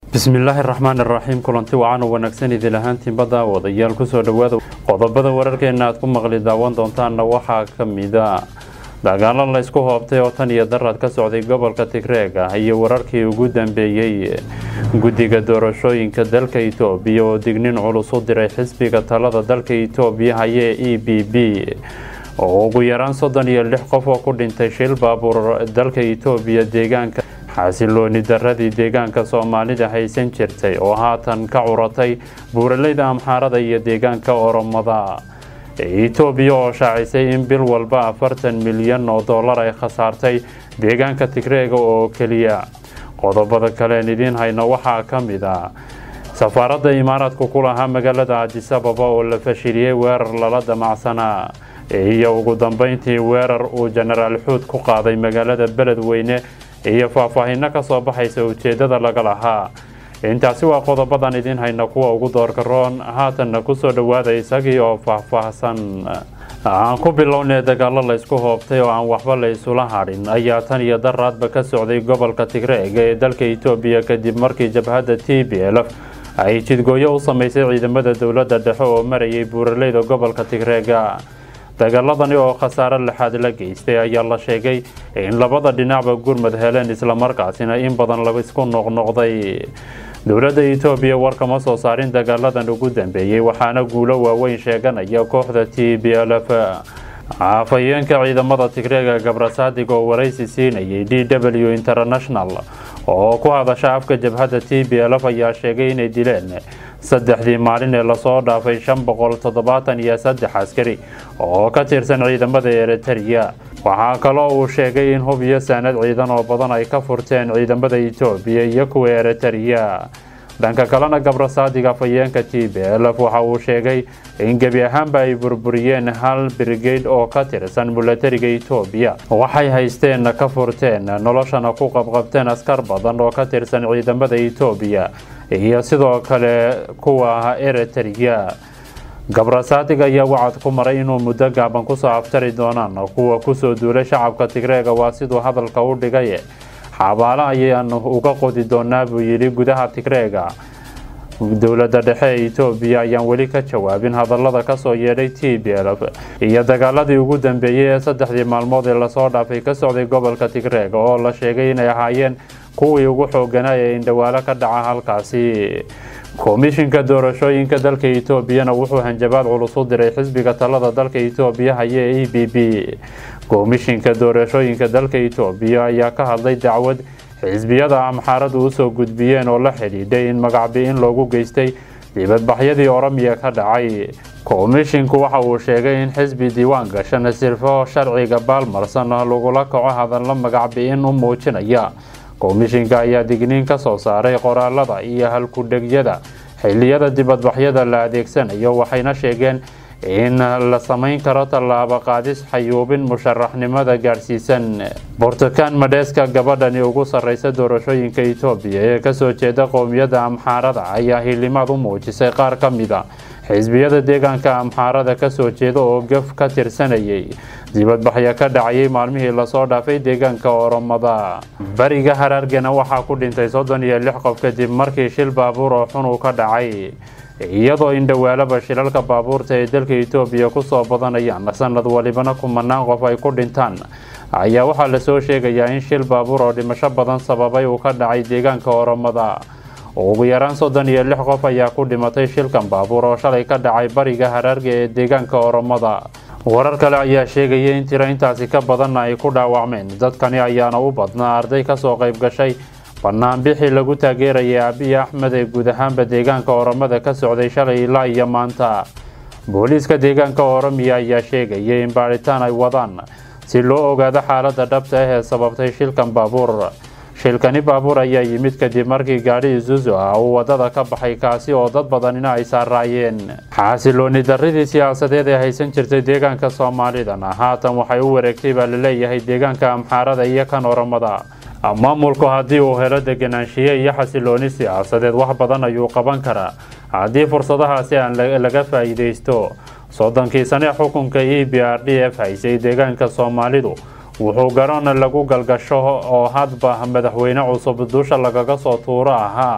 bismillaahi raxmaan iraxiim kulanti wacan oo wanaagsan idil ahaantiinbada wadayaal kusoo dhawaada qodobada wararkeena aad ku maqli daawan doontaanna waxaa ka mida dagaalo la ysku hoobtay oo tan iyo daraad ka socday gobolka tigreega iyo wararkii ugu dambeeyey guddiga doorashooyinka dalka itoobiya oo dignin culus u diray xisbiga talada dalka itoobiya hayee e b b oo ugu yaraan soddon iyo lix qof oo ku dhintay shil baabuur dalka itoobiya deegaanka xasilooni daradii deegaanka soomaalida haysan jirtay oo haatan ka curatay buuraleyda amxaarada iyo deegaanka oromada itoobiya oo shaacisay in bil walba afartan milyan oo dollar ay khasaartay deegaanka tigreega oo keliya qodobada kaleen idiin hayno waxaa ka mid a safaaradda imaaraadku ku lahaa magaalada adisababa oo la fashiliyey weerar lala damacsanaa iyo ugu dambeyntii weerar uu jenaraal xuud ku qaaday magaalada beledweyne iyo faahfaahino kasoo baxaysa ujeedada laga lahaa intaasi waa qodobadan idiin hayna kuwa ugu doorgaroon haatanna kusoo dhawaada isagii oo faahfaahsan aan ku bilownay dagaalo laysku hoobtay oo aan waxba la isula hadhin ayaa tan iyo daraadba ka socday gobolka tigreega ee dalka itoobiya kadib markii jabhadda t b l ay jidgooyo u sameysay ciidamada dowladda dhexe oo marayay buuraleyda gobolka tigreega dagaaladani oo khasaare lixaad la geystay ayaa la sheegay in labada dhinacba gurmad heleen islamarkaasina in badan la isku noqnoqday dowladda itoobiya war kama soo saarin dagaaladan ugu dambeeyey waxaana guulo waaweyn sheeganaya kooxda t b l f afhayeenka ciidamada tigreega gabrasaadig oo waraysi siinayay d w international oo ku hadasha afka jabhadda t b l f ayaa sheegay inay dileen saddexdii maalin ee lasoo dhaafay shan boqol toddobaatan iyo saddex askari oo ka tirsan ciidamada eritariya waxaa kaloo uu sheegay in hub iyo saanad ciidan oo badan ay ka furteen ciidamada itoobiya iyo kuwa eritariya dhanka kalena gabrasaadig afhayeenka t b l f waxa uu sheegay in gebi ahaanba ay burburiyeen hal brigade oo ka tirsan milatariga itoobiya waxay haysteen ka furteen noloshana ku qabqabteen askar badan oo ka tirsan ciidamada itoobiya iyo sidoo kale kuwa eritariya gabrasaadig ayaa wacad ku maray inuu muddo gaaban kusoo aftari doonaan kuwa kusoo duulay shacabka tigreega waa siduu hadalka u dhigay xabaalo ayaan uga qodi doonaa buu yidhi gudaha tigreega dowladda dhexe ee itoobiya ayaan weli ka jawaabin hadallada kasoo yeedhay t b l f iyo dagaaladii ugu dambeeyey ee saddexdii maalmood ee lasoo dhaafay ka socday gobolka tigreega oo la sheegay inay ahaayeen kuwii ugu xooganaa ee indhawaalo ka dhaca halkaasi komishinka doorashooyinka dalka itoobiyana wuxuu hanjabaad culus u diray xisbiga talada dalka itoobiya hayee e b b komishinka doorashooyinka dalka itoobiya ayaa ka hadlay dacwad xisbiyada amxaaradu usoo gudbiyeen oo la xidhiidhay in magacbi-in loogu geystay dibadbaxyadii oromiya ka dhacay komishinku waxa uu sheegay in xisbi diiwaan gashan sirfo sharciga baalmarsan lagula kaco hadallo magacbi-in u muujinaya komishinka ayaa digniin ka soo saaray qoraalada iyo halkudhegyada xiliyada dibadbaxyada la adeegsanayo waxayna sheegeen in la samayn karo tallaabo qaadis xayuubin musharaxnimada gaadhsiisan burtukaan madheeska gabadhani ugu sarreysa doorashooyinka itoobiya ee kasoo jeeda qowmiyadda amxaarada ayaa hilimaad u muujisay qaar ka mida xisbiyada deegaanka amxaarada kasoo jeeda oo gaf ka tirsanayay dibadbaxyo ka dhacayay maalmihii lasoo dhaafay deegaanka oromada bariga haraargana waxaa ku dhintay soddon iyo lix qof kadib markii shil baabuur oo xun uu ka dhacay iyadoo indhawaalaba shilalka baabuurta ee dalka itoobiya kusoo badanayaan sanad walibana kumanaan qof ay ku dhintaan ayaa waxaa lasoo sheegayaa in shil baabuur oo dhimasho badan sababay uu ka dhacay deegaanka oromada ugu yaraan soddon iyo lix qof ayaa ku dhimatay shilkan baabuur oo shalay ka dhacay bariga haraarga ee deegaanka oromada warar kale ayaa sheegaya in tiro intaasi ka badanna ay ku dhaawacmeen dadkani ayaana u badnaa arday kasoo qayb gashay banaanbixii lagu taageerayay abiy axmed ee guud ahaanba deegaanka oromada ka socday shalay ilaa iyo maanta booliiska deegaanka oromiya ayaa sheegayay in baadhitaan ay wadaan si loo ogaado xaalada dhabta ah ee sababtay shilkan baabuur shilkani baabuur ayaa yimid kadib markii gaadhi isuzu ah uu wadada ka baxay kaasi oo dad badanina ay saaraayeen xaasilooni daridii siyaasadeed ee haysan jirtay deegaanka soomaalidana haatan waxay u wareegtay baa laleeyahay deegaanka amxaarada iyo kan oromada maamulku haddii uu helo deganaanshiye iyo xasilooni siyaasadeed wax badan ayuu qaban karaa haddii fursadahaasi aan laga faa'iidaysto soddonkii sane xukunka e b r d f haysay deegaanka soomaalidu wuxuu garoon lagu galgasho oo hadba madaxweyne cusub dusha lagaga soo tuuro ahaa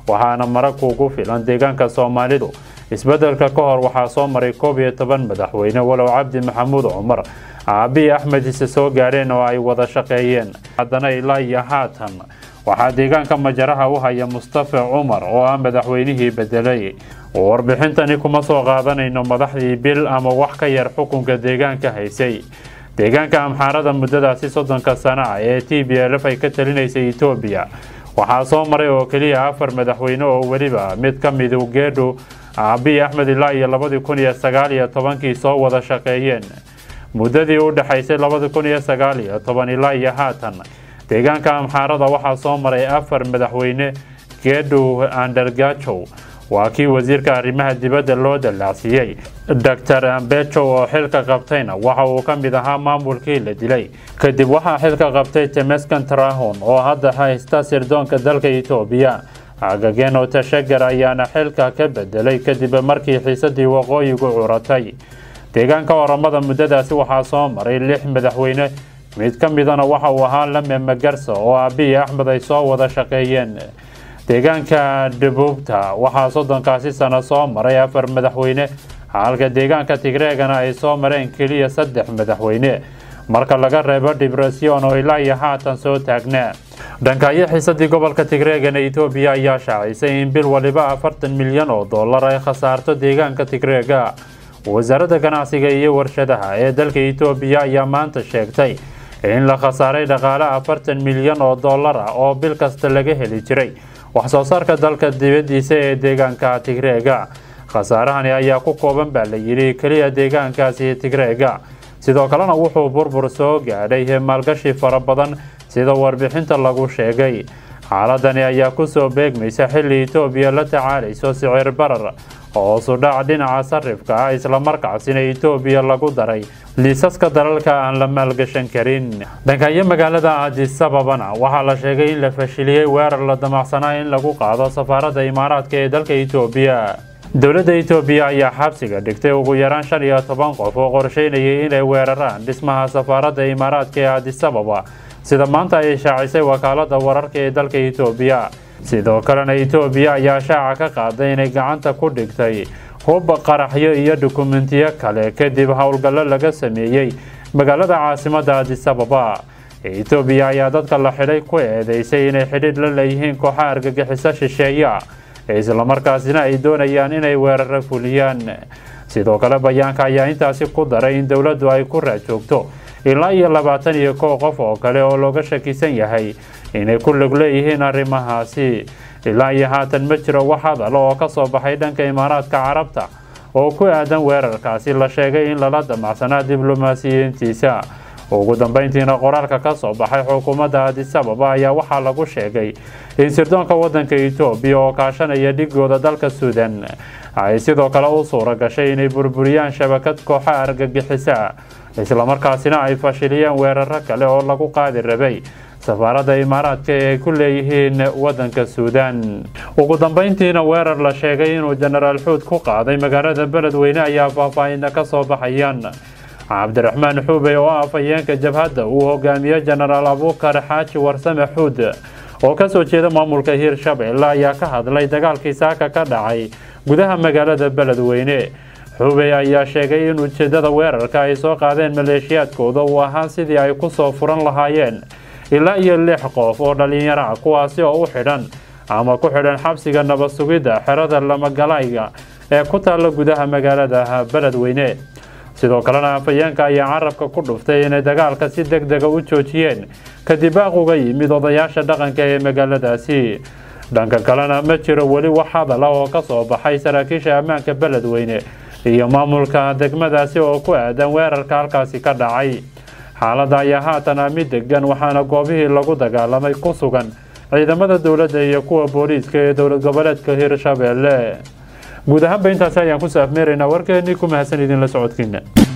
waxaana marag kuugu filan deegaanka soomaalidu isbedelka ka hor waxaa soo maray koob iyo toban madaxweyne walow cabdi maxamuud cumar aabihi axmed ise soo gaadheen oo ay wada shaqeeyeen haddana ilaa iyo haatan waxaa deegaanka majaraha u haya mustafa cumar oo ah madaxweynihii bedelay warbixintani kuma soo qaadanayno madaxdii bil ama wax ka yar xukunka deegaanka haysay deegaanka amxaarada muddadaasi soddonka sana ah ee t b lf ay ka talinaysay etoobiya waxaa soo maray oo keliya afar madaxweyne oo weliba mid ka midu geedhu aabihi axmed ilaa iyo labadii kun iyo sagaal iyo tobankii soo wada shaqeeyeen muddadii u dhexaysay labadi kun iyo sagaal iyo toban ilaa iyo haatan deegaanka amxaarada waxaa soo maray afar madaxweyne geedhu andergajow waa kii wasiirka arrimaha dibadda loo dalaacsiiyey doctor ambejow oo xilka qabtayna waxa uu ka mid ahaa maamulkii la dilay kadib waxaa xilka qabtay temeskan trahon oo hadda haysta sirdoonka dalka etoobiya agageno tashagar ayaana xilka ka bedelay kadib markii xiisadii waqooyigu curatay deegaanka oramada muddadaasi waxaa soo maray lix madaxweyne mid ka midana waxa uu ahaa lame magarsa oo aabihi axmed ay soo wada shaqeeyeen deegaanka dhabuubta waxaa soddonkaasi sano soo maray afar madaxweyne halka deegaanka tigreegana ay soo mareen keliya saddex madaxweyne marka laga reebo dibresyon oo ilaa iyo haatan soo taagnaa dhankaayo xiisadii gobolka tigreegana etoobiya ayaa shaacisay in bil waliba afartan milyan oo dollar ay khasaarto deegaanka tigreega wasaaradda ganacsiga iyo warshadaha ee dalka etoobiya ayaa maanta sheegtay in la khasaaray dhaqaale afartan milyan oo dollar ah oo bil kasta laga heli jiray wax soo saarka dalka dibadiisa ee deegaanka tigreega khasaarahani ayaa ku kooban baa la yidhi keliya deegaankaasi tigreega sidoo kalena wuxuu burbur soo gaadhay maalgashi fara badan sida warbixinta lagu sheegay xaaladani ayaa kusoo beegmaysa xilli etoobiya la tacaalayso sicir barar oo sudhac dhinaca sarifka ah islamarkaasina etoobiya lagu daray liisaska dalalka aan la maalgashan karin dhankayo magaalada adisababana waxaa la sheegay in la fashiliyey weerar la damacsanaa in lagu qaado safaaradda imaaraadka ee dalka etoobiya dowladda etoobiya ayaa xabsiga dhigtay ugu yaraan shan iyo toban qof oo qorsheynayay inay weeraraan dhismaha safaaradda imaaraadka ee adisababa sida maanta ay shaacisay wakaalada wararka ee dalka etoobiya sidoo kalena etoobiya ayaa shaaca ka qaaday inay gacanta ku dhigtay hub qaraxyo iyo dukumentiyo kale kadib howlgallo laga sameeyey magaalada caasimada adisababa etoobiya ayaa dadka la xidhay ku eedeysay inay xidhiidh la leeyihiin kooxa argagixiso shisheeya islamarkaasina ay doonayaan inay weeraro fuliyaan sidoo kale bayaanka ayaa intaasi ku daray in dowladdu ay ku raajoogto ilaa iyo labaatan iyo kow qof oo kale oo looga shakisan yahay inay ku log leeyihiin arrimahaasi ilaa iyo haatan ma jiro wax hadal oo ka soo baxay dhanka imaaraadka carabta oo ku aadan weerarkaasi la sheegay in lala damacsanaa diblomaasiyiintiisa ugu dambeyntiina qoraalka ka soo baxay xukuumadda adisababa ayaa waxaa lagu sheegay in sirdoonka wadanka etoobiya oo kaashanaya dhigooda dalka suudan ay sidoo kale u suura gashay inay burburiyaan shabakad kooxa argagixisa islamarkaasina ay fashiliyeen weeraro kale oo lagu qaadi rabay safaaradda imaaraadka ee ay ku leeyihiin wadanka suudan ugu dambeyntiina weerar la sheegay inuu jenaraal xuud ku qaaday magaalada beledweyne ayaa faahfaahinna ka soo baxayaan cabdiraxmaan xuube oo ah afhayeenka jabhadda uu hogaamiye jenaraal abuukar xaaji warsame xuud oo kasoo jeeda maamulka hiirshabelle ayaa ka hadlay dagaalkii saaka ka dhacay gudaha magaalada beledweyne xubey ayaa sheegay in ujeedada weerarka ay soo qaadeen maleeshiyaadkooda uu ahaa sidii ay ku soo furan lahaayeen ilaa iyo lix qof oo dhallinyaro ah kuwaasi oo u xidhan ama ku xidhan xabsiga nabad sugidda xerada lamagalayga ee ku taalla gudaha magaalada beledweyne sidoo kalena afhayeenka ayaa carabka ku dhuftay inay dagaalka si deg dega u joojiyeen kadib baaq uga yimid odayaasha dhaqanka ee magaaladaasi dhanka kalena ma jiro weli wax hadal ah oo ka soo baxay saraakiisha ammaanka beledweyne iyo maamulka degmadaasi oo ku aadan weerarka halkaasi ka dhacay xaaladda ayaa haatan ah mid degan waxaana goobihii lagu dagaalamay ku sugan ciidamada dowladda iyo kuwa booliiska ee dowlad goboleedka hiirshabelle guud ahaanba intaasi ayaan ku saafmeeraynaa warkeenii ku mahadsan idinla socodkiina